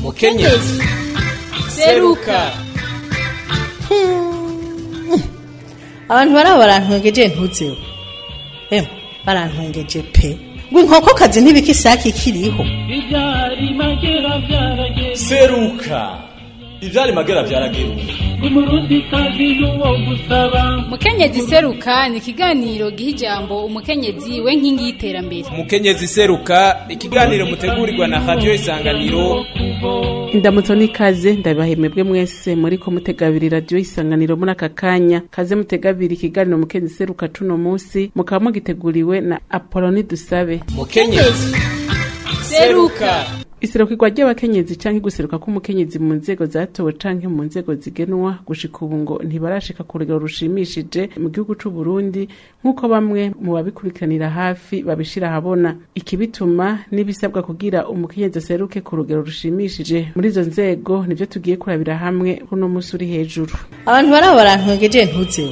mukenyezi seruka abantu baraba barantwengeje ntuzeho emwe barantwengeje pe ngo inkokokazi ntibika isake ikiriho Ibyari magera byarageze seruka ivyari magera vyarageruka umurundi kazi n'uwo gusaba mukenyezi seruka ni ikiganiro giha ijambo umukenyezi we nkingi y'iterambere umukenyezi seruka ikiganiro mutegurirwa na radio isanganiro indamutso n'ikaze ndabahemebwe mwese muri ko mutegabiri radiyo isanganiro muri aka kanya kaze mutegabiri ikiganiro mukenyezi seruka cuno munsi mukaba mugiteguriwe na apoloni dusabe mukenyezi seruka iserukirwa ry'abakenyezi canke guseruka k'umukenyezi mu nzego zatowe canke mu nzego zigenwa gushika ubu ngo ntibarashika ku rugero rushimishije mu gihugu c'u Burundi nk'uko bamwe mu babikurikiranira hafi babishira ahabona ikibituma n'ibisabwa kugira umukenyezi aseruke ku rugero rushimishije muri izo nzego nivyo tugiye kurabira hamwe kuno musi uri hejuru abantu baraba barantwengeje ntuzeho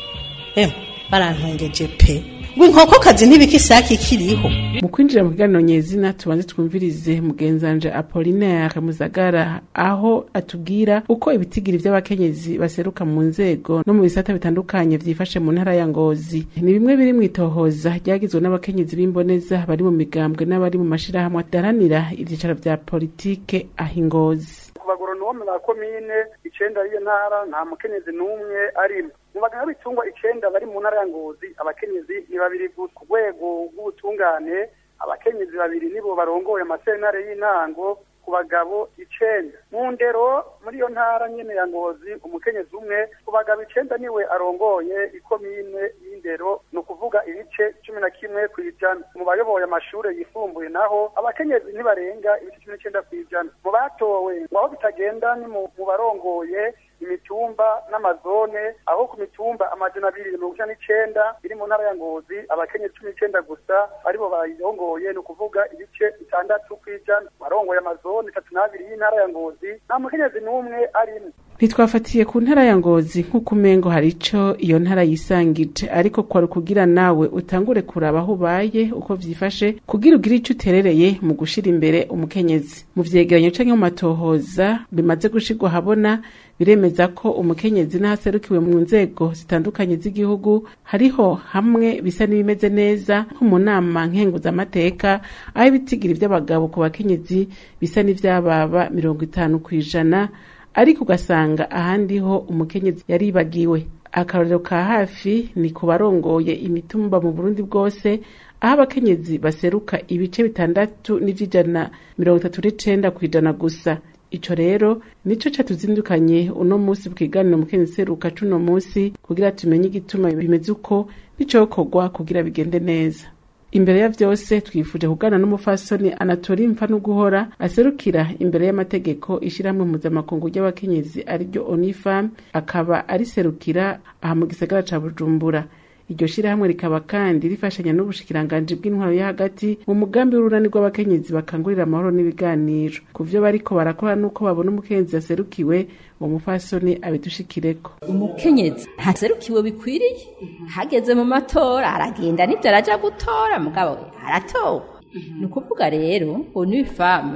emwe barantwengeje pe ngo inkokokazi ntibika isake ikiriho mu kwinjira mu kiganiro nyezina tubanze twumvirize mugenzanje apolinaire muzagara aho atubwira uko ibitigiri vy'abakenyezi baseruka mu nzego no mu bisata bitandukanye vyifashe mu ntara ya ngozi ni bimwe biri mw'itohoza ryagizwe n'abakenyezi b'imboneza bari mu migambwe n'abari mu mashirahamwe adaranira ivyicaro vya politike aho ingozi ku bagoronome ba komine icenda y'iyo ntara nta mukenyezi n'umwe arimo mu baganga b'ibitungwa icenda bari mu ntara ya ngozi abakenyezi ni babiri gusa ku rwego rw'ubutungane abakenyezi babiri nibo barongoye amasentare y'intango ku bagabo icenda mu ndero muri iyo ntara nyene ya ngozi umukenyezi umwe ku bagabo icenda niwe arongoye ikomine y'indero ni ukuvuga ibice cumi na kimwe kw'ijana mu bayoboye amashure yisumbuye naho abakenyezi ntibarenga ibice cumi n'icenda kw'ijana mu batowe ngo aho bitagenda ni mu mu barongoye imitumba n'amazone aho ku mitumba amajana abiri na mirongo icenda n'icenda iri mu ntara ya ngozi abakenyezi cumi n'icenda gusa aribo bayirongoye ni ukuvuga ibice bitandatu kw'ijana barongoye amazone itatu n'abiri y'intara ya ngozi nta mukenyezi n'umwe arimo ntitwafatiye ku ntara ya ngozi nk'uko umengo hari ico iyo ntara yisangije ariko kwari kugira nawe utangure kuraba aho ubaye uko vyifashe kugira ugire ico uterereye mu gushira imbere umukenyezi mu vyegeranyo canke mu matohoza bimaze gushirwa habona biremeza ko umukenyezi n'ahaserukiwe mu nzego zitandukanye z'igihugu hariho hamwe bisa n'ibimeze neza nko mu nama nkenguzamateka aho ibitigiri vy'abagabo ku bakenyezi bisa n'ivyababa mirongo itanu kw'ijana ariko ugasanga ahandi ho umukenyezi yaribagiwe akarorero ka hafi ni ku barongoye imitumba mu burundi bwose aho abakenyezi baseruka ibice bitandatu n'ivy'ijana mirongo itatu n'icenda kw'ijana gusa ico rero nico catuzindukanye uno musi ku kiganiro mukenyezi seruka c'uno musi kugira tumenye igituma bimeze uko n'icokorwa kugira bigende neza imbere ya vyose twifuje kugana n'umufasoni anatori mfa n'uguhora aserukira imbere y'amategeko ishirahamwe mpuzamakungu ry'abakenyezi ariryo onifam akaba ariserukira aha mu gisagara ca bujumbura iryo shirahamwe rikaba kandi rifashanya n'ubushikiranganji bw'intwaro yo hagati mu mugambi w'urunani rw'abakenyezi bakangurira amahoro n'ibiganiro ku vyo bariko barakora n'uko babona umukenyezi aserukiwe uwo mufasoni abidushikireko umukenyezi ntaserukiwe bikwiriye hageze mu matora aragenda nibyo araja gutora mugabo aratowe ni ukuvuga rero onifame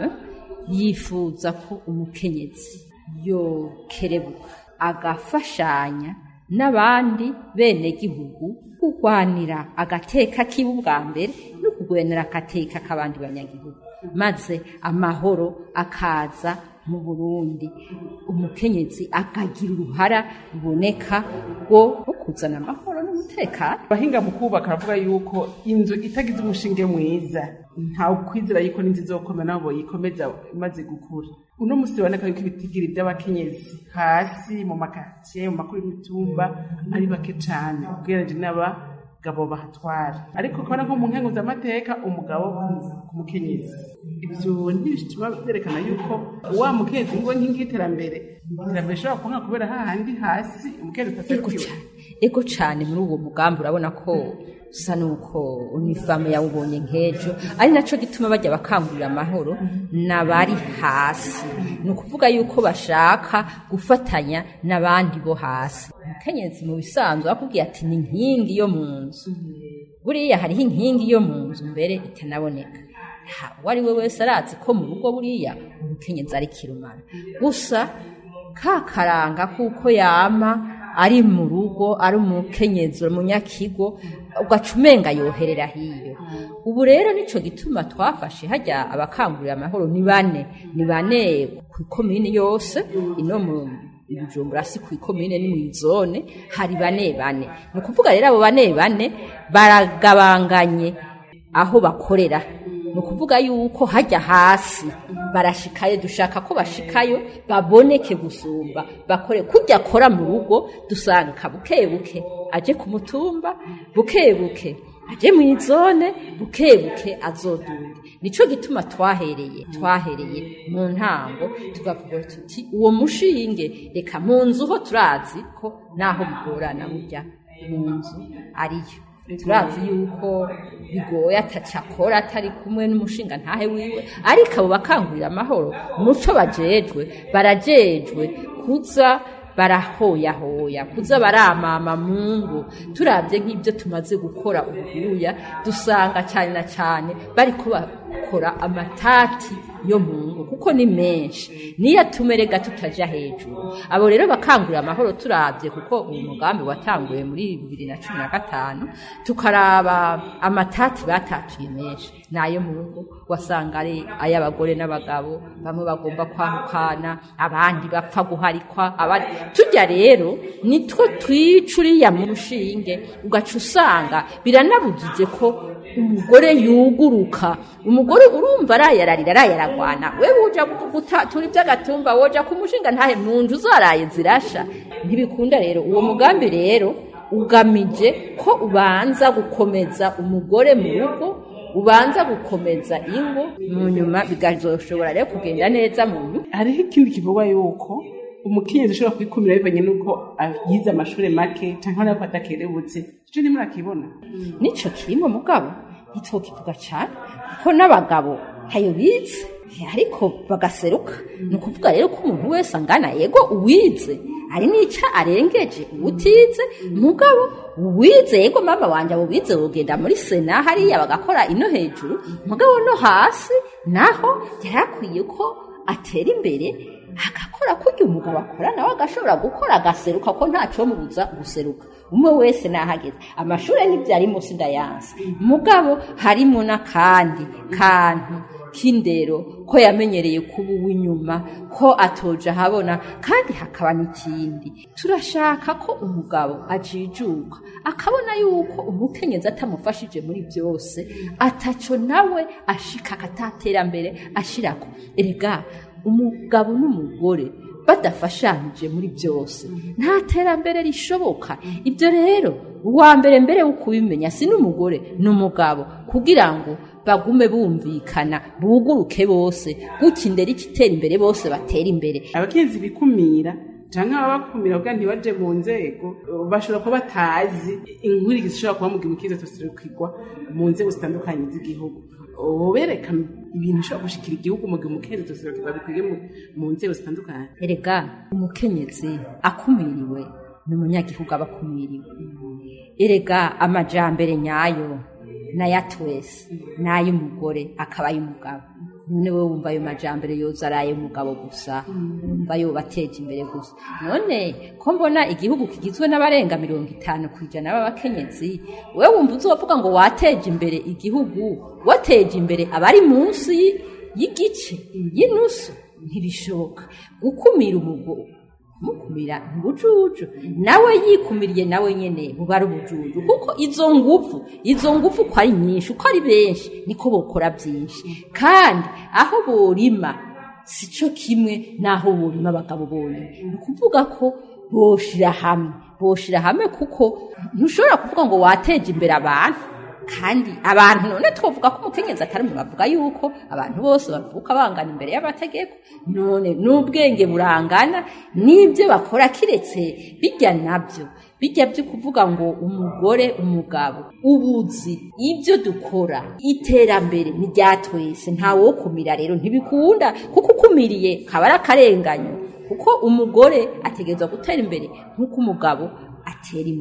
yifuza ko umukenyezi yokerebuka agafashanya n'abandi bene gihugu kurwanira agateka kiwe ubwa mbere no kugwenera agateka k'abandi banyagihugu maze amahoro akaza mu burundi umukenyezi akagira uruhara ruboneka rwo rwo kuzana amahoro n'umutekano abahinga mu kubaka baravuga yuko inzu itagize umushinge mwiza ntawe ukwizera yuko n'inzu izokomera nabo boyikomeza imaze gukura uno musi biboneka yuko ibitigiri by'abakenyezi hasi mu makatiye mu makuru y'imitumba ari bake cane ugereranije n'abagabo bahatwara ariko kubona nko mu nkengu z'amateka umugabo ku mukenyezi ivyo ntibituma vyerekana yuko wa mukenyezi ngo nkingi y'iterambere iterambere ishobora kuba kubera hahandi hasi umukenyezi ego utaserukiwe cane ego cane muri uwo mugambi urabona ko usa nuko unifamu yawubonye nk'ejo ari naco gituma bajya bakangurira amahoro n'abari hasi ni ukuvuga yuko bashaka gufatanya n'abandi bo hasi umukenyezi mu bisanzwe bakubwiye ati ni inkingi yo mu nzu buriya hariho inkingi yo mu nzu mbere itanaboneka uwo ari we wese arazi ko mu rugo buriya umukenyezi ari kirumara gusa ka karanga kuko yama ari mu rugo ari umukenyezi umunyakigo ugaca umenga yoherera hiyo ubu rero nico gituma twafashe hajya abakangurira amahoro ni bane ni bane ku ikomini yose ino mu Bujumbura si ku ikomine ni mu zone hari bane bane ni ukuvuga rero abo bane bane baragabanganye aho bakorera ni ukuvuga yuko hajya hasi barashikayo dushaka ko bashikayo baboneke gusumba bakore kujya akora mu rugo dusanga buke buke aje ku mutumba buke buke aje mu izone buke buke azodunge nico gituma twahereye twahereye mu ntango tugavuga tuti uwo mushinge reka mu nzu ho turazi ko naho bigorana burya mu nzu ariyo turazi yuko bigoye atacakora atari kumwe n'umushinga ntahe wiwe ariko abo bakangurira amahoro muco bajejwe barajejwe kuza barahoyahoya kuza baramama mungu turabye nk'ibyo tumaze gukora ubuhuya dusanga cyane na cyane bariko bakora amatati yo mungu kuko ni menshi niyo atumerega tutaja hejuru abo rero bakangurira amahoro turabye kuko uyu mugambi watanguye muri bibiri na cumi na gatanu tukaraba amatati batatuye menshi nayo mungu wasanga ari ay'abagore n'abagabo bamwe bagomba kwahukana abandi bapfa guharikwa abandi tujya rero nitwo twica uriya mu rushinge ugaca usanga biranabujije ko umugore yuguruka umugore urumva arayararira arayaragwana we uja gutatura iby'agatumba woja ku mushinga ntahe mu nzu zaraye zirasha ntibikunda rero uwo mugambi rero ugamije ko ubanza gukomeza umugore mu rugo ubanza gukomeza ingo mu nyuma bigazoshobora rero kugenda neza mu nyuma hariho ikindi kivugwa yuko umukenyezi ushobora kwikumira bivanye n'uko yize amashuri make cyangwa nawe adakerebutse icyo ni murakibona nico kirimo mugabo ntitwokivuga cyane kuko n'abagabo ntayo bize ariko bagaseruka ni ukuvuga rero ko umuntu wese angana yego uwize hari n'icyo arengeje utize mugabo uwize yego mama wanjye abo bize wogenda muri sena hariya bagakora ino hejuru mugabo no hasi naho yari akwiye ko atera imbere agakora kurya umugabo akora nawe agashobora gukora agaseruka ko ntacyo mubuza guseruka umwe wese nahageze amashuri ntibyari munsi ndayansi mugabo harimo n'akandi kantu k'indero ko yamenyereye kuba uw'inyuma ko atoje ahabona kandi hakaba n'ikindi turashaka ko umugabo ajijuka akabona yuko umukenyezi atamufashije muri byose ataco nawe ashika akatatera ashirako erega umugabo n'umugore badafashanyije muri byose nta terambere rishoboka ibyo rero uwa mbere mbere wo kubimenya si n'umugore ni umugabo kugira ngo bagume bumvikana buguruke bose gutya indera ikitera imbere bose batera imbere abakenzi bikumira cyangwa ababakumira kugira ntibaje mu nzego bashobora kuba batazi inkurikizi zishobora kuba mu gihe umukiza tuserukirwa mu nzego zitandukanye z'igihugu bereka ibintu bishobora gushikira igihugu mu gihe umukenyezi tuserukirwa bikwiye mu nzego zitandukanye erega umukenyezi akumiriwe ni umunyagihugu aba akumiriwe erega amajambere nyayo n'aya twese n'ay'umugore akaba ay'umugabo none wowe wumva ayo majambere yoza ari ay'umugabo gusa wumva yoba ateje imbere gusa none ko mbona igihugu kigizwe n'abarenga mirongo itanu ku ijana b'abakenyezi wowe wumva uzovuga ngo wateje imbere igihugu wateje imbere abari munsi y'igice y'inusu ntibishoboka gukumira umugore mukumira ubujuju nawe yikumiriye nawe nyene buba ari ubujuju kuko izo nguvu izo nguvu uko ari nyinshi uko ari benshi niko bokora byinshi kandi aho borima sico kimwe n'aho borima abagabo bonyine ni ukuvuga ko boshira hamwe boshira hamwe kuko ntushobora kuvuga ngo wateje imbere abantu kandi abantu none twavuga ko umukenyezi atari mu bavuga yuko abantu bose bavuka bangana imbere y'amategeko none n'ubwenge burangana n'ibyo bakora kiretse bijya nabyo bijya byo kuvuga ngo umugore umugabo ubuzi ibyo dukora iterambere ni rya twese ntawe wo kumira rero ntibikunda kuko ukumiriye kaba ari akarenganyo kuko umugore ategerezwa gutera imbere nk'uko umugabo atera imbere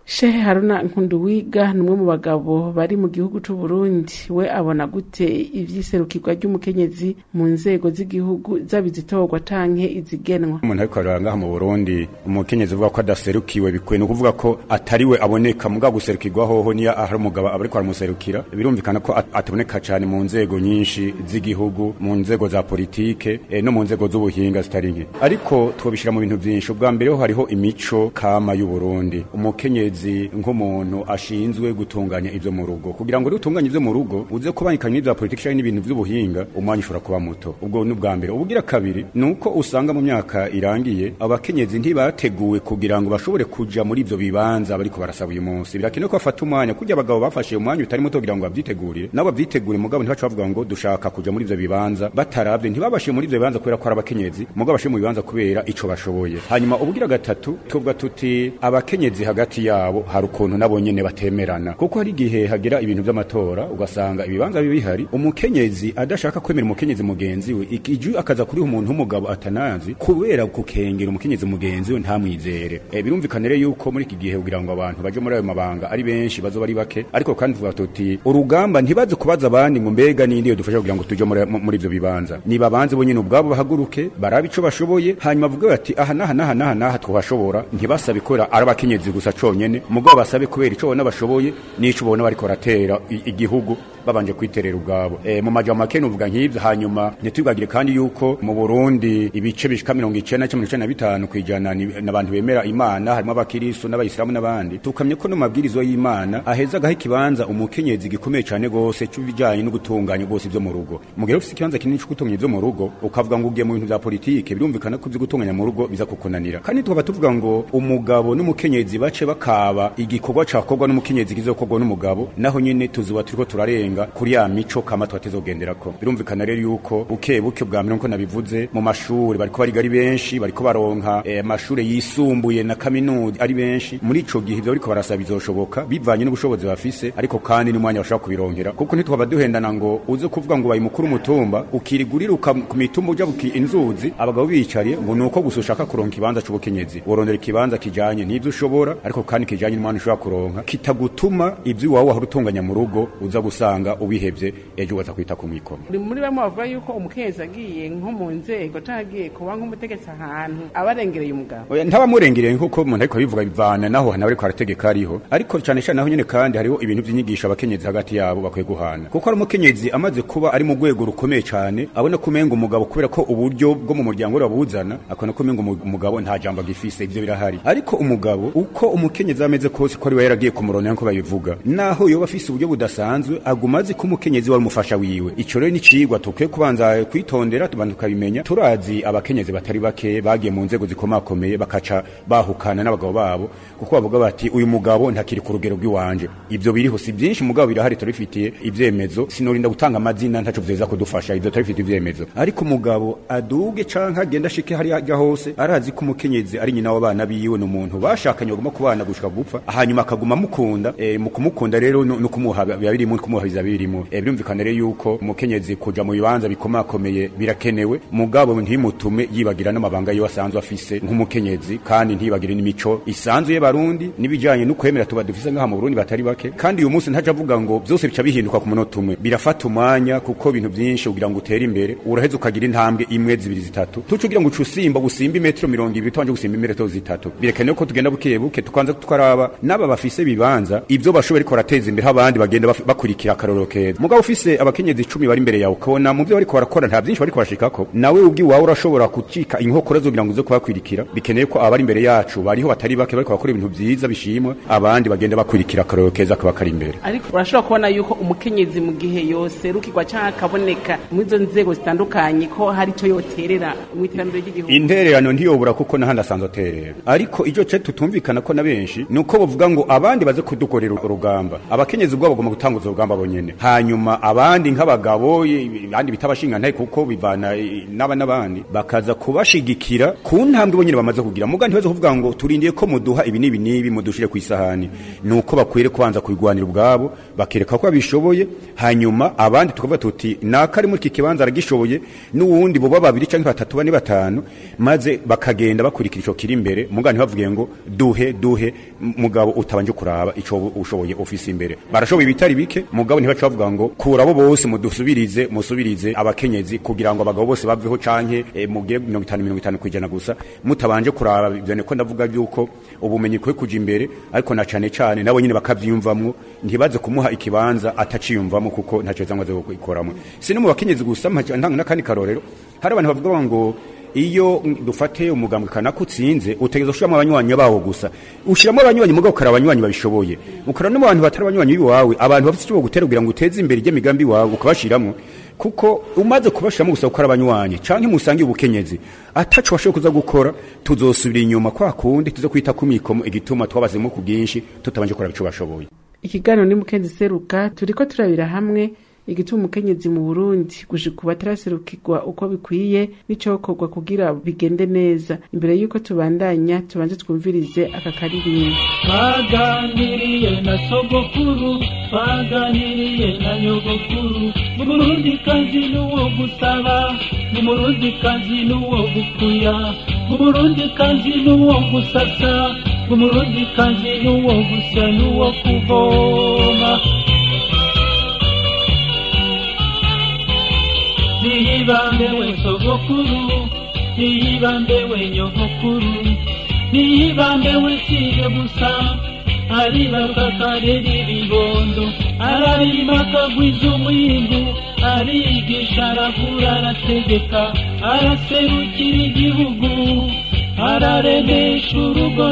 shehe haruna nkunduwiga ni umwe mu bagabo bari mu gihugu c'u Burundi we abona gute ivyiserukirwa ry'umukenyezi mu nzego z'igihugu zaba izitorwa canke izigenwa umuntu ariko arara ngaha mu burundi umukenyezi uvuga ko adaserukiwe bikwiye ni ukuvuga ko atari we aboneka muga guserukirwa hoho niyo ahari umugabo aba ariko aramuserukira birumvikana ko at- ataboneka cyane mu nzego nyinshi z'igihugu mu nzego za politike eh, no mu nzego z'ubuhinga zitari nke ariko twobishira mu bintu byinshi ubwa mbere ho hariho imico kama y'u Burundi umukenyezi nk'umuntu ashinzwe gutunganya ivyo mu rugo kugira ngo rero utunganye ivyo mu rugo uze kubangikanya n'ivya politike canke n'ibintu vy'ubuhinga umwanya ushobora kuba muto ubwo ni ubwa mbere ubugira kabiri ni uko usanga mu myaka irangiye abakenyezi ntibateguwe kugira ngo bashobore kuja muri ivyo bibanza bariko barasaba uyu munsi birakenewe ko bafata umwanya kurya abagabo bafashe umwanya utari muto kugira ngo babyitegurire nabo babyitegure mugabo ntibaca bavuga ngo dushaka kuja muri ivyo bibanza bataravye ntibabashe muri ivyo bibanza kubera ko ari abakenyezi mugabo bashe mu bibanza kubera ico bashoboye hanyuma ubugira gatatu tuvuga tuti abakenyezi hagati yabo hari ukuntu nabo nyene batemerana kuko hari igihe hagira ibintu vy'amatora ugasanga ibibanza biba bihari umukenyezi adashaka kwemera umukenyezi mugenzi we ikiju akaza kuri umuntu w'umugabo atanazi kubera gukengera umukenyezi mugenzi we ntamwizere e, birumvikana rero yuko muri iki gihe kugira ngo abantu baje muri ayo mabanga ari benshi bazo bari bake ariko kandi tuvuga tuti urugamba ntibaze kubaza abandi ngo mbega nindi yo dufasha kugira ngo tuje muri muri ivyo bibanza niba banze bonyene ubwabo bahaguruke barabe ico bashoboye hanyuma bavuge bati aha naha naha naha naha twashobora ntibasabe kubera ari abakenyezi gusa conyene mugabo basabe kubera ico bona bashoboye n'ico bona bariko baratera i- igihugu babanje kwiterera ubwabo e, mu majambo make nuvuga nk'ivyo hanyuma ntitwibagire kandi yuko mu Burundi ibice bishika mirongo icenda cumi n'icenda na bitanu kw'ijana ni n'abantu bemera imana harimo abakiristo n'abayisilamu n'abandi tukamye ko no mabwirizo y'imana aheza agaha ikibanza umukenyezi gikomeye cane gose c'ibijanye no gutunganya bose ivyo mu rugo mugero ufise ikibanza kinini co gutunganya ivyo mu rugo ukavuga ngo ugiye mu bintu vya politike birumvikana ko ivyo gutunganya mu rugo biza kukunanira kandi tukaba tuvuga ngo umugabo n'umukenyezi bace bakaba igikorwa cakorwa n'umukenyezi kizokorwa n'umugabo naho nyene tuzuba turiko turarenga kuri ya mico kama twatezogenderako birumvikana rero yuko buke buke bwa mbere nko nabivuze mu mashuri bariko bariga ari benshi bariko baronka eh, amashure yisumbuye na kaminuza ari benshi muri ico gihe ivyo bariko barasaba bizoshoboka bivanye n'ubushobozi bafise ariko kandi n'umwanya bashobora kubironkera kuko ntitwaba duhendana ngo uze kuvuga ngo bayi mukuru umutumba ukiriguriruka ku mitumba uja buki inzuzi abagabo bicariye ngo nuko gusa ushaka kuronka ikibanza c'ubukenyezi worondera ikibanza kijanye n'ivyo ushobora ariko kandi kijanye n'umwanya ushobora kuronka kitagutuma ivyo iwawe wahora utunganya mu rugo uza gusanga ubihevye ejo ugaza kwita ku mwikomo uri muri bamwe bavuga yuko umukenyezi agiye nko mu nzego canke agiye kuba nk'umutegetsi ahantu aba arengereye umugabo Oya, ntabamurengereye nk'uko umuntu ariko abivuga bivana naho hantu ariko arategeka ariho ariko cane cane naho nyene kandi hariho ibintu vy'inyigisho abakenyezi hagati yabo bakwiye guhana kuko ari umukenyezi amaze kuba ari mu rwego rukomeye cane abona ko umenga umugabo kubera ko uburyo bwo mu muryango we babuzana akabona ko umenga umu- umugabo nta jambo agifise ivyo birahari ariko umugabo uko umukenyezi ameze kose ko ari we yaragiye kumurondera nko babivuga naho yoba afise uburyo budasanzwe aguma azi ko umukenyezi wari umufasha wiwe ico rero ni cigwa tukwiye kubanza kwitondera tubanza tukabimenya turazi abakenyezi batari bake bagiye mu nzego zikomakomeye bakaca bahukana n'abagabo babo kuko bavuga bati uyu mugabo ntakiri ku rugero rw'iwanje ivyo biriho si byinshi mugabo birahari turabifitiye ivyemezo sinorinda gutanga amazina ntaco vyeza kudufasha ivyo turabifitiye ivyemezo ariko umugabo aduge canke agenda ashike hariya ajya hose arazi ko umukenyezi ari nyina w'abana biwe ni umuntu bashakanye baguma kubana gushika gupfa hanyuma akaguma mukunda e, mu kumukunda rero no no kumuha biba birimo kumuha biza birimo e, birumvikana rero yuko umukenyezi kuja mu bibanza bikomakomeye birakenewe mugabo ntimutume yibagira n'amabanga yiwe asanzwe afise nk'umukenyezi kandi ntibagire n'imico isanzwe y'abarundi n'ibijanye no kwemera tuba dufise ngaha mu Burundi batari bake kandi uyu munsi ntaje avuga ngo byose bica bihinduka ku munota umwe birafata umwanya kuko ibintu byinshi kugira ngo utere imbere uraheze ukagira intambwe imwe zibiri zitatu tuce ugira ngo uce usimba gusimba imetero mirongo ibiri tubanje gusimba imetero zitatu birekenewe ko tugenda buke buke tukanza tukaraba n'aba bafise bibanza ivyo bashoboye ariko barateza imbere abandi bagenda baf- bakurikira akarorero keza mugabo ufise abakenyezi icumi bari imbere yawe ukabona mu vyo bariko barakora nta byinshi bariko bashikako nawe ubwi wawe urashobora kucika inkokora zo kugira ngo uze kubakwirikira bikeneye ko abari imbere yacu bariho batari bake bariko bakora ibintu vyiza bishimwa abandi bagenda bakurikira akarorero keza kaba kari imbere ariko urashobora kubona yuko umukenyezi mu gihe yoserukirwa canke akaboneka muri izo nzego zitandukanye ko hari ico yoterera mu iterambere ry'igihugu intererano ntiyobura kuko nahandi asanzwe aterera ariko ico ce tutumvikana ko na benshi ni uko bavuga ngo abandi baze kudukorera urugamba abakenyezi ubwabo bagomba gutanguza urugamba bonyene hanyuma abandi nk'abagabo i- abandi bita abashingantahe kuko bivana i- n'aba n'abandi bakaza kubashigikira ku ntambwe bonyene bamaze kugira muga ntibaze kuvuga ngo turindiye ko muduha ibi n'ibi n'ibi mudushire ku isahani ni uko bakwiriye kubanza kubigwanira ubwabo bakereka ko babishoboye hanyuma abandi tukavuga tuti nakari muri iki kibanza aragishoboye n'uwundi boba babiri canke batatu bane batanu maze bakagenda bakurikira ico kiri imbere muga ntibavuge ngo duhe duhe mugabo utabanje kuraba ico ushoboye ofisi imbere barashoboye ibitari bike mugabo ntibaca bavuga ngo kurabo bose mudusubirize musubirize abakenyezi kugira ngo abagabo bose baveho canke e, mugire mirongo itanu mirongo itanu kwijana gusa mutabanje kuraba ivyo niko ndavuga yuko ubumenyi kwe kuja imbere ariko na cane cane nabo nyine bakavyiyumvamwo ntibaze kumuha ikibanza ataciyumvamo kuko ntaco zangwa zo ikoramwe si no mu bakenyezi gusa ntanga n'akandi karorero hari abantu bavuga ngo iyo dufate umugambwe kanaka utsinze utegereza gushiramo abanywanyi bawo gusa ushiramo abanywanyi mugabo ukara abanywanyi babishoboye ukara no mu bantu batari abanywanyi biwawe abantu bafite icyo gutera kugira ngo uteze imbere imigambi wawe ukabashiramo kuko umaze kubashiramo gusa gukora abanywanyi canke musangiye ubukenyezi ataco washoboye kuza gukora tuzosubira inyuma kwa kundi tuze kwita ku mikomo igituma twabazemo ku bwinshi tutabanje gukora ico bashoboye ikiganiro ni mukenzi seruka turiko turabira hamwe igituma umukenyezi mu Burundi gushika ubu ataraserukirwa uko bikwiye n'icokorwa kugira bigende neza imbere y'uko tubandanya tubanze twumvirize aka karirimbo twaganiriye na sogokuru twaganiriye na nyogokuru ni murundi kazi n'uwo gusaba ni murundi kazi n'uwo gukuya ni murundi kazi n'uwo gusasa ni murundi kazi n'uwo gusya n'uwo kuvoma niyibambe we sogokuru niyibambe we nyogokuru niyibambe we siye gusa aribaruka karera ibibondo ararima akagwiza umwimbu arigisha aravura arategeka araserukira igihugu araremesha urugo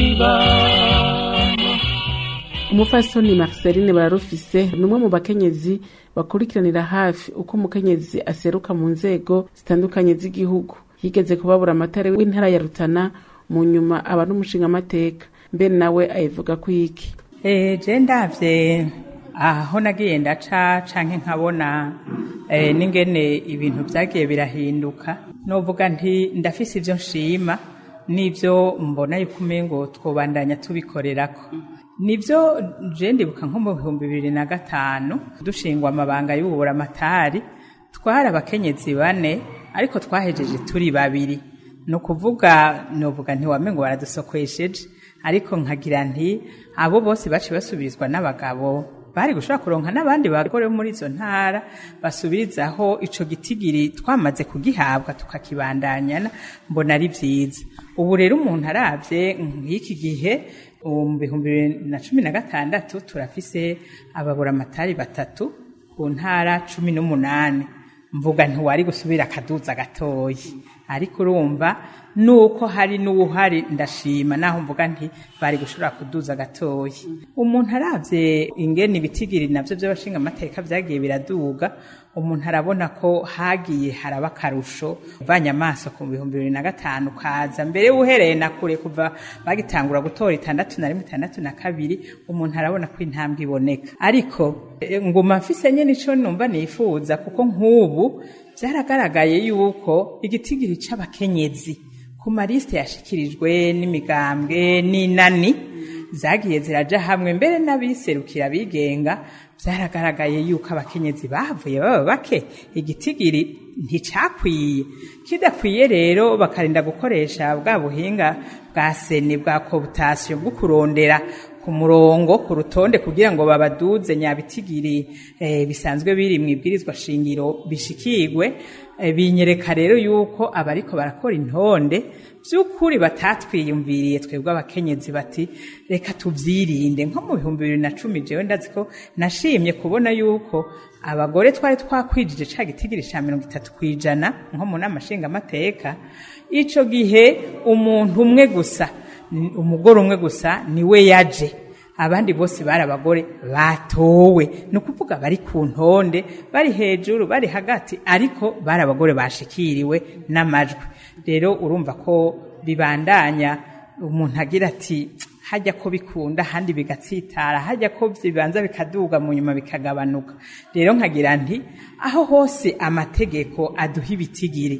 n'ikibano umufasoni marceline bararufise ni umwe mu bakenyezi bakurikiranira hafi uko umukenyezi aseruka mu nzego zitandukanye z'igihugu yigeze kubabura amatara w'intara ya rutana mu nyuma aba n'umushingamateka mbere nawe ayivuga ko iki je ndavye aho nagiye ndaca canke nkabona eh, n'ingene ibintu vyagiye birahinduka novuga nti ndafise ivyo nshima n'ivyo mbona yuko umengo twobandanya tubikorerako nivyo je ndibuka nko mu bihumbi bibiri na gatanu dushingwa amabanga y'ububura amatari twari abakenyezi bane ariko twahejeje turi babiri ni ukuvuga novuga ntiwamengo baradusokwesheje ariko nkagira nti abo bose baciye basubirizwa n'abagabo bari gushobora kuronka n'abandi bagore muri izo ntara basubirizaho ico gitigiri twamaze kugihabwa tukakibandanyana mbona ari vyiza ubu rero umuntu aravye nk'iki gihe mu bihumbi bibiri na cumi na gatandatu turafise ababuramatari batatu ku ntara cumi n'umunani mvuga ntiwari gusubira akaduza gatoyi ariko urumva nuko hari n'uwuhari ndashima naho mvuga nti bari gushobora kuduza gatoyi umuntu aravye ingene ibitigiri navyo vy'abashinga amateka vyagiye biraduga umuntu arabona ko hagiye haraba akarusho uvanye amaso ku bihumbi bibiri na gatanu kaza mbere uhereye na kure kuva bagitangura gutora itandatu na rimwe itandatu na kabiri umuntu arabona ko intambwe iboneka ariko eh, nguma mfise nyene ico numva nifuza kuko nk'ubu vyaragaragaye yuko igitigiri c'abakenyezi ku malisite yashikirijwe n'imigambwe n'inani zagiye ziraja hamwe mbere n'abiserukira bigenga byaragaragaye yuko abakenyezi bavuye baba bake igitigiri nticakwiye kidakwiye rero bakarinda gukoresha bwa buhinga bwa seni bwa kobutasiyo bwo kurondera ku murongo ku rutonde kugira ngo babaduze nyabitigiri eh, bisanzwe biri mu ibwirizwa shingiro bishikirwe eh, binyereka rero yuko abariko barakora intonde by'ukuri batatwiyumviriye twebwe abakenyezi bati reka tuvyirinde nko mu bihumbi bibiri na cumi jewe ndazi ko nashimye kubona yuko abagore twari twakwijije ca gitigiri ca mirongo itatu kwijana nko mu nama nshingamateka ico gihe umuntu umwe gusa ni- umugore umwe gusa niwe yaje abandi bose bari abagore batowe ni ukuvuga bari ku ntonde bari hejuru bari hagati ariko bari abagore bashikiriwe n'amajwi rero urumva ko bibandanya umuntu agira ati hajya ko bikunda ahandi bigatsitara hajya ko bibanza bikaduga mu nyuma bikagabanuka rero nkagira nti aho hose amategeko aduha ibitigiri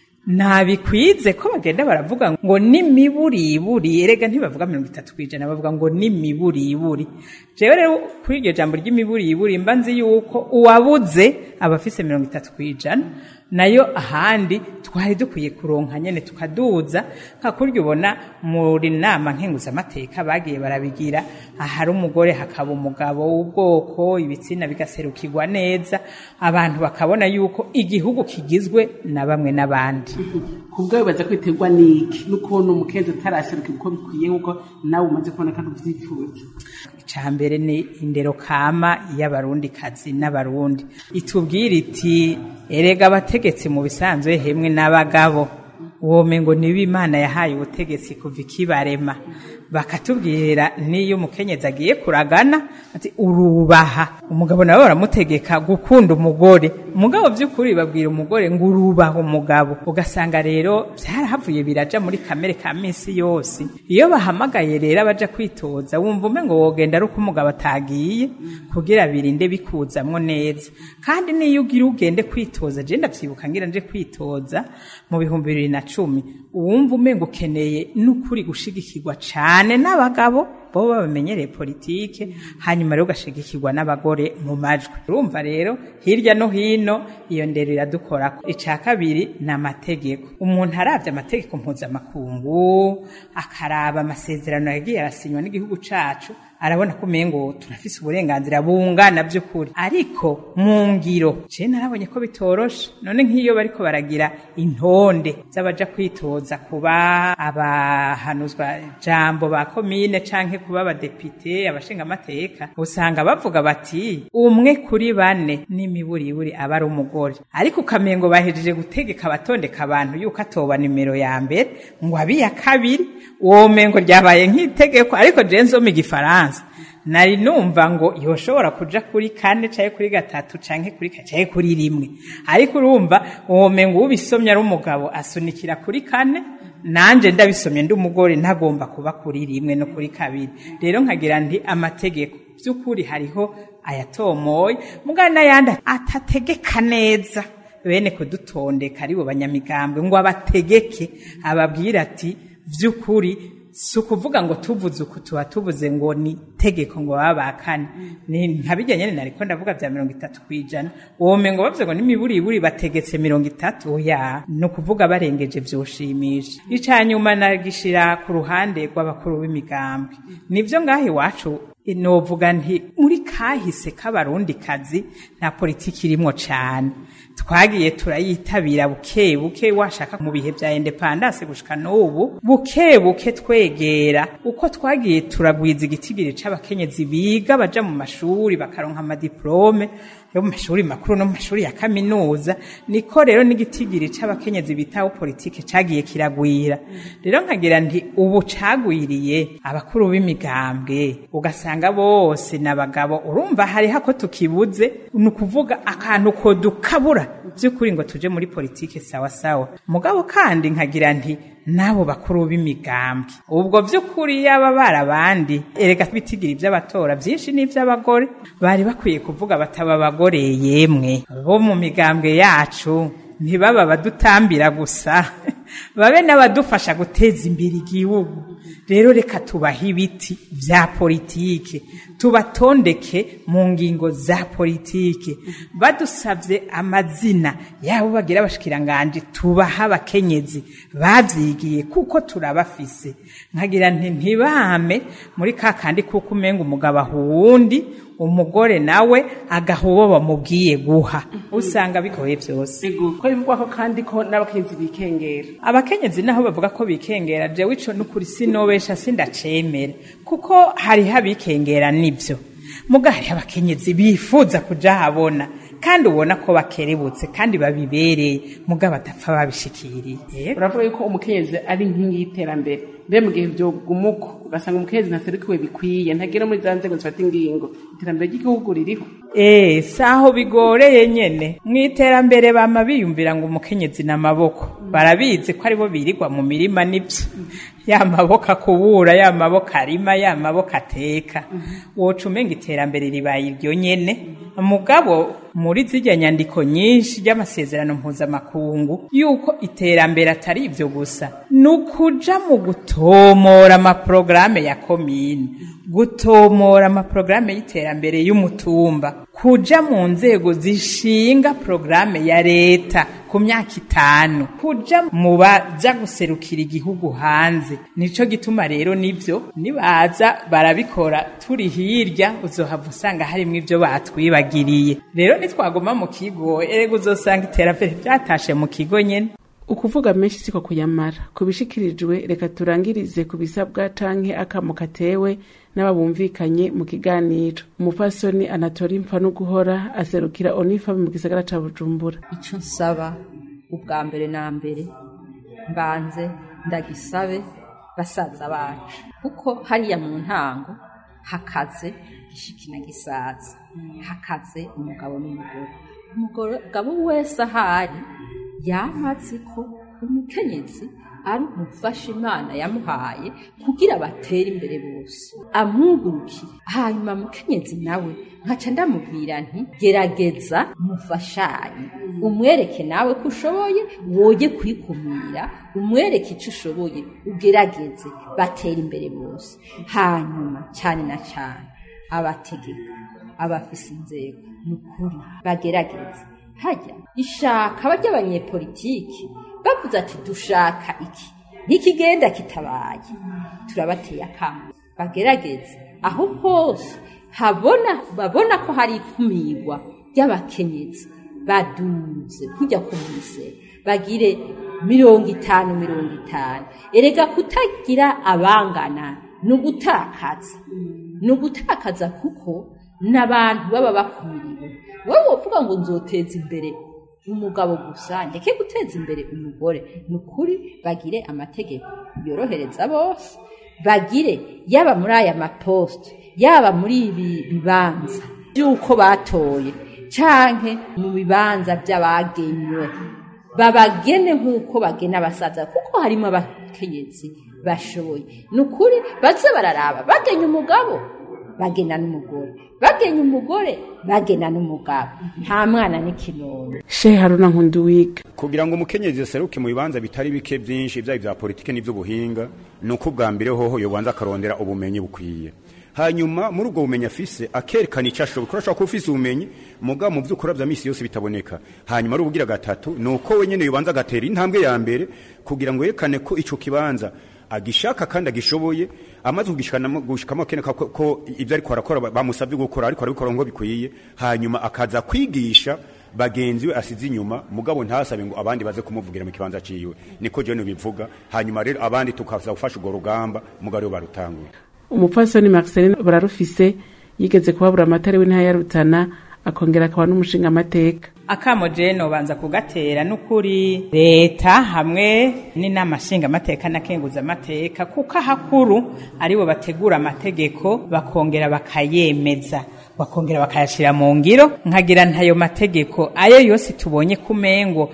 ntabikwize ko bagenda baravuga ngo n'imiburiburi erega ntibavuga mirongo itatu ku ijana bavuga ngo n'imiburiburi jewe rero kuri iryo jambo ry'imiburiburi mba nzi yuko uwabuze aba afise mirongo itatu ku ijana nayo ahandi twari dukwiye kuronka nyene tukaduza nka kurya ubona muri nama nkenguzamateka bagiye barabigira ahari umugore hakaba umugabo w'ubwoko ibitsina bigaserukirwa neza abantu bakabona yuko igihugu kigizwe na bamwe n'abandi kubwo bibaza kwiterwa n'iki no kubona umukenzi ataraserukirwa uko bikwiye nk'uko nawe umaze kubona kandi uvyifuza icya mbere ni indero kama y'abarundikazi n'abarundi itubwira iti erega abategetsi mu bisanzwe hemwe n'abagabo wome ngo niba imana yahaye ubutegetsi kuva ikibarema bakatubwira n'iyo umukenyezi agiye kuragana ati urubaha umugabo nawe baramutegeka gukunda umugore umugabo by'ukuri babwira umugore ngo urubaha umugabo ugasanga rero byarahavuye biraja muri kamere ka minsi yose iyo bahamagaye rero abaja kwitoza wumva ume ngo wogenda ari uko umugabo atagiye kugira birinde bikuzamwo neza kandi n'iyo ugira ugende kwitoza je ndavyibuka ngira nje kwitoza mu bihumbi bibiri na cumi uwumva umenga ukeneye n'ukuri gushigikirwa cane n'abagabo bo babamenyereye politike hanyuma rero ugashigikirwa n'abagore mu majwi urumva rero hirya no hino iyo ndero iradukorako ica kabiri ni amategeko umuntu aravye amategeko mpuzamakungu akaraba amasezerano yagiye arasinywa n'igihugu cacu arabona ko umengo turafise uburenganzira bungana by'ukuri ariko mu ngiro je narabonye ko bitoroshe none nk'iyo bariko baragira intonde z'abaja kwitoza kuba abahanuzwa jambo ba komine canke kuba abadepite abashinga amateka usanga bavuga bati umwe kuri bane n'imiburiburi aba ari umugore ariko ukamengo bahejeje gutegeka abatondeka abantu yuko atoba nimero ya mbere ngo abiya kabiri uwo mengo ryabaye nk'itegeko ariko je nsoma igifaransa nari numva ngo yoshobora kuja kuri kane canke kuri gatatu canke kuri canke kuri rimwe ariko urumva uwo mengo ubisomye ari umugabo asunikira kuri kane nanje ndabisomye ndi umugore ntagomba kuba kuri rimwe no kuri kabiri rero nkagira ndi amategeko by'ukuri hariho ayatomoye mugana n'ayandi atategeka neza bene kudutondeka ari bo banyamigambwe ngo abategeke ababwira ati by'ukuri si ukuvuga ngo tuvuze uku tuba tuvuze ngo ni tegeko ngo baba bakane ni nkabijya nyene nariko ndavuga vya mirongo itatu kw'ijana wome ngo bavuze ngo n'imiburiburi bategetse mirongo itatu oya ni ukuvuga barengeje vyoshimisha ica nyuma nagishira ku ruhande rw'abakuru b'imigambwe nivyo ngaho iwacu novuga nti muri kahise k'abarundi kazi nta politiki irimwo cane twagiye turayitabira buke buke washaka mu bihe vya independance gushika n'ubu buke buke twegera uko twagiye turagwiza igitigiri c'abakenyezi biga baja mu mashuri bakaronka amadiplome yo mu mashuri makuru no mu mashuri ya kaminuza niko rero n'igitigiri c'abakenyezi bitaho politike cagiye kiragwira rero nkagira nti ubu cagwiriye abakuru b'imigambwe ugasanga bose n'abagabo urumva hariho ako tukibuze ni ukuvuga akantu ko dukabura by'ukuri ngo tuje muri politike sawa sawa mugabo kandi nkagira nti n'abo bakuru b'imigambwe ubwo by'ukuri yaba barabandi erega bitigiri iby'abatora byinshi n'iby'abagore bari bakwiye kuvuga bataba abagore yemwe bo mu migambwe yacu ntibaba badutambira gusa babe n'abadufasha guteza imbere igihugu rero reka tubahe ibiti bya politike tubatondeke mu ngingo za politike badusabye amazina yabo bagira abashikiranganje tubaha abakenyezi bavyigiye kuko turabafise nkagira nti ntibame muri ka kandi kuko umenga umugabo ahuwundi umugore nawe agaha uwo bamubwiye guha usanga bigoye byose ko bivugwa ko kandi ko n'abakenyezi bikengera abakenyezi naho bavuga ko bikengera jewe ico n'ukuri sinobesha sindacemera kuko hariho abikengera nivyo muga hariho abakenyezi bifuza kuja habona kandi ubona ko bakerebutse kandi babibereye muga badapfa babishikiriye uravuga yuko umukenyezi ari inkingi y'iterambere mbe mu gihe vyogumuko ugasanga umukenyezi ntaserukiwe bikwiye ntagera muri za nzego zifata ingingo iterambere ry'igihugu ririho Eh, saho bigoreye nyene mw'iterambere bama biyumvira ngo umukenyezi n'amaboko barabizi ko aribo birirwa mu mirima nivyo ya maboko akubura ya maboko arima ya maboko ateka woca umenga iterambere ribaye iryo nyene mugabo muri zirya nyandiko nyinshi ry'amasezerano mpuzamakungu yuko iterambere atari ivyo gusa ni ukuja mu gutomora amaporogaramu ya komine gutomora amaporogaramu y'iterambere y'umutumba kuja mu nzego zishinga porogaramu ya leta ku myaka itanu kuja mu baja guserukira igihugu hanze nico gituma rero nivyo nibaza barabikora turi hirya uzohava usanga harimwo ivyo batwibagiriye rero nitwaguma mu kigo erega uzosanga iterambere ryatashe mu kigo nyene ukuvuga menshi siko kuyamara ku bishikirijwe reka turangirize ku bisabwa canke akamo katewe n'ababumvikanye mu kiganiro umupfasoni anatori mpfa no guhora aserukira onifa mu gisagara ca bujumbura icyo nsaba ubwa mbere na mbere mbanze ndagisabe basaza bacu kuko hariya mu ntango hakaze gishiki na gisaza hakaze umugabo n'umugore umugabo wese ahari yamaze ko umukenyezi ari umufasha imana yamuhaye kugira batere imbere bose amwugurukire hanyuma mukenyezi nawe nkaca ndamubwira nti gerageza mufashanye umwereke nawe ko ushoboye woye kwikumira umwereke icyo ushoboye ugerageze batera imbere bose hanyuma cyane na cyane abategeka abafise inzego ni ukuri bagerageze hajya ishaka bajya abanyepolitiki bavuze ati dushaka iki ntikigenda kitabaye turabateye akamu bagerageze aho hose habona babona ko hari ikumirwa ry'abakenyezi baduze kujya ku mise bagire mirongo itanu mirongo itanu erega kutagira abangana ni ugutakaza ni ugutakaza kuko n'abantu baba bakumiriwe wowe wovuga ngo nzoteza imbere umugabo gusa ndeke guteza imbere umugore ni ukuri bagire amategeko yorohereza bose bagire yaba muri aya maposite yaba muri ibi bibanza by'uko batoye canke mu bibanza by'abagenywe babagene nk'uko bagena abasaza kuko harimo abakenyezi bashoboye ni ukuri baze bararaba bagenya umugabo bagena n'umugore bagenya umugore bagena n'umugabo nta mwana n'ikinono shehe haruna nkunduwiga kugira ngo umukenyezi aseruke mu bibanza bitari bike byinshi byaba ibya politike n'iby'ubuhinga ni uko ubwa mbere hoho yobanza akarondera ubumenyi bukwiye hanyuma muri ubwo bumenyi afise akerekana icyo ashoboye kuko ashobora kuba ufise ubumenyi mugabo mu byo ukora bya misi yose bitaboneka hanyuma ari ubugira gatatu ni uko wenyine yobanza agatera intambwe ya mbere kugira ngo yerekane ko icyo kibanza agishaka kandi agishoboye amaze kugishikamo gushikamo akeneka ko, ko ibyo ariko arakora bamusabye gukora ariko arabikora ngo bikwiye hanyuma akaza kwigisha bagenzi we asize inyuma mugabo ntasabe ngo abandi baze kumuvugira mu kibanza ciwe niko John bivuga hanyuma rero abandi tukaza gufasha urwo rugamba mugabo barutanguye umupfasoni Marceline bararufise yigeze kuhabura amatara w'intara ya Rutana akongera akaba n'umushinga amateka akamo jeno banza kugatera n'ukuri leta hamwe n'inama nshinga amateka na kenguza amateka kuko ahakuru aribo bategura amategeko bakongera bakayemeza bakongera bakayashira mu ngiro nkagira ntayo mategeko ayo yose tubonye kumengo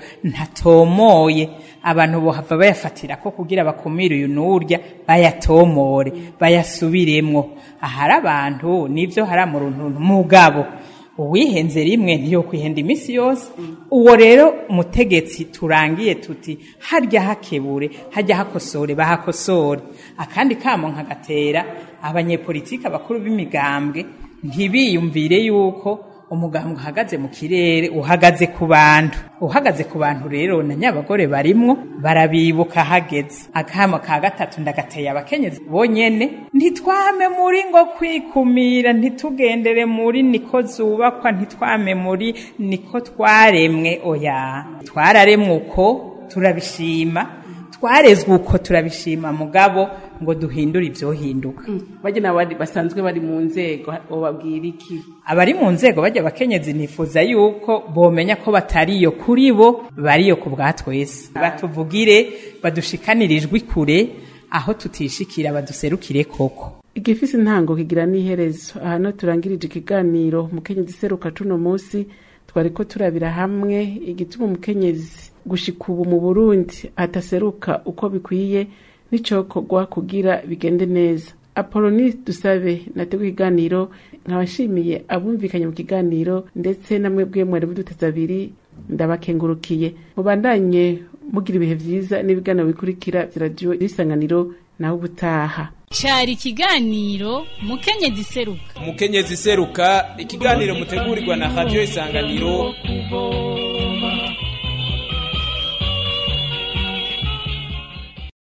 ntatomoye abantu bohava bayafatira ko kugira bakumire uyu n'urya bayatomore bayasubiremwo ahari abantu nivyo hari mu mugabo uwihenze rimwe ntiyo kwihenda iminsi yose uwo rero umutegetsi turangiye tuti harya hakebure hajya hakosore bahakosore akandi kamo nkagatera abanyepolitiki abakuru b'imigambwe ntibiyumvire yuko umugambwe uhagaze mu kirere uhagaze ku bantu uhagaze ku bantu rero na nyabagore barimwo barabibuka hageze akamo ka gatatu ndagateye abakenyezi bonyene ntitwame muri ngo kwikumira ntitugendere muri niko zubakwa ntitwame muri niko twaremwe oya twararemwe uko turabishima twarezwe uko turabishima mugabo ngo duhindure ivyohinduka bagena bari basanzwe bari mu nzego babwira iki abari mu nzego bajya abakenyezi nifuza yuko bomenya ko batariyo kuri bo bariyo ku bwa twese batuvugire badushikanire ijwi kure aho tutishikira baduserukire koko igifise intango kigira n'iherezo aha no turangirije ikiganiro umukenyezi seruka cuno munsi twariko turabira hamwe igituma umukenyezi gushika ubu mu burundi ataseruka uko bikwiye n'icokorwa kugira bigende neza apoloni dusabe nateguye ikiganiro nkabashimiye abumvikanye mu kiganiro ndetse namwe bwe mwari buduteza abiri ndabakengurukiye mubandanye mugira ibihe vyiza n'ibiganiro bikurikira vya radiyo isanganiro naho ubutaha cari ikiganiro mukenyezi seruka umukenyezi seruka ikiganiro mutegurirwa na radio isanganiro kuvoma